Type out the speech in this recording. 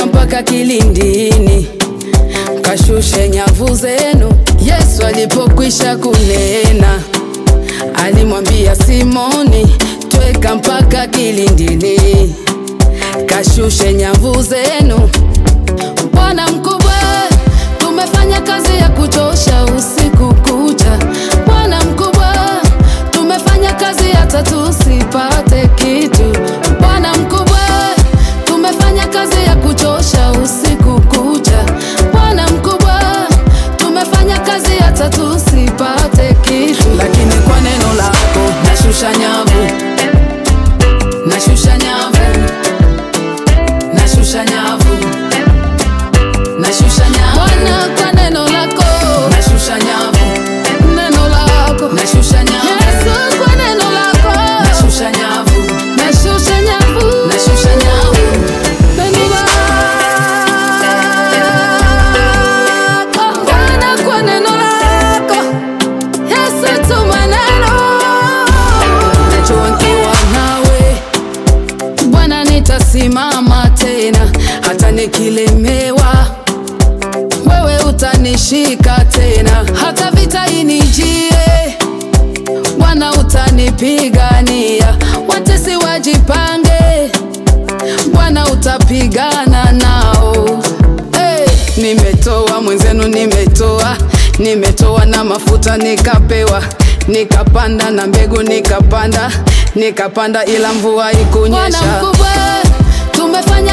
tweka mpaka kilindini, kashushe nyavu zenu. Yesu alipokwisha kunena, alimwambia Simoni, tweka mpaka kilindini, kashushe nyavu zenu. Bwana mkubwa, tumefanya kazi ya kuchosha usiku kucha. Bwana mkubwa, tumefanya kazi hata tusipate kitu. Bwana mkubwa, tumefanya kazi ya kuchosha usiku kucha. Bwana mkubwa, tumefanya kazi hata tusipate kitu, lakini kwa neno lako nashusha nyavu, nashusha nyavu, nashusha nyavu nashusha nyavu Bwana kwa neno lako nashusha nyavu neno lako nashusha nyavu Yesu kwa neno lako nashusha nyavu nashusha nyavu nashusha nyavu neno lako Bwana kwa neno lako Yesu tuma neno najua nikiwa nawe Bwana nitasimama tena hata nikilemewa wewe utanishika tena, hata vita inijie, Bwana utanipigania. Watesi wajipange, Bwana utapigana nao. Hey, nimetoa mwenzenu, nimetoa nimetoa na mafuta nikapewa, nikapanda na mbegu nikapanda, nikapanda ila mvua ikunyesha. Bwana mkubwa, tumefanya